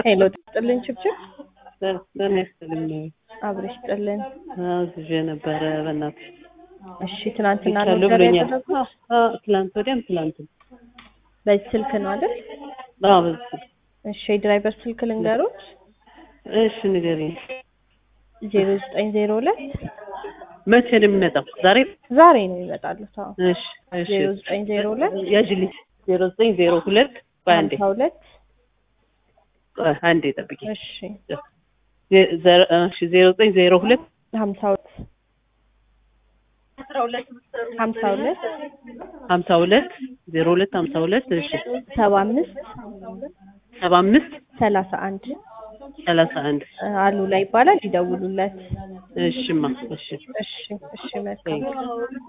ሄሎ ጥልን ችብችብ ለእኔ ስትልም አብረሽ ጥልን። አዝዤ ነበረ በእናትህ እሺ ትናንትና ነው ይቻሉ ኦርደር ብሎኛል። ያደረጉት? አዎ፣ ትላንት ወዲያም ትላንትም በዚህ ስልክ ነው አይደል? አዎ፣ በዚህ እሺ የድራይቨር ስልክ ልንገሩት እሺ ንገሪኝ። ዜሮ ዘጠኝ ዜሮ ሁለት መቼ ነው የሚመጣው? ዛሬ? ዛሬ ነው ይመጣሉት። አዎ እሺ እሺ ዜሮ ዘጠኝ ዜሮ ሁለት ያዥልኝ። ዜሮ ዘጠኝ ዜሮ ሁለት በአንዴ ሀምሳ ሁለት ቆይ፣ አንዴ ጠብቂኝ። እሺ ዜ- ዘ- እሺ ዜሮ ዘጠኝ ዜሮ ሁለት ሀምሳ ሁለት ሀምሳ ሁለት ሀምሳ ሁለት ዜሮ ሁለት ሀምሳ ሁለት እሺ ሰባ አምስት ሰባ አምስት ሰላሳ አንድ ሰላሳ አንድ አሉ ላይ ይባላል። ይደውሉለት። እሺማ እሺ እሺ እሺ መልካም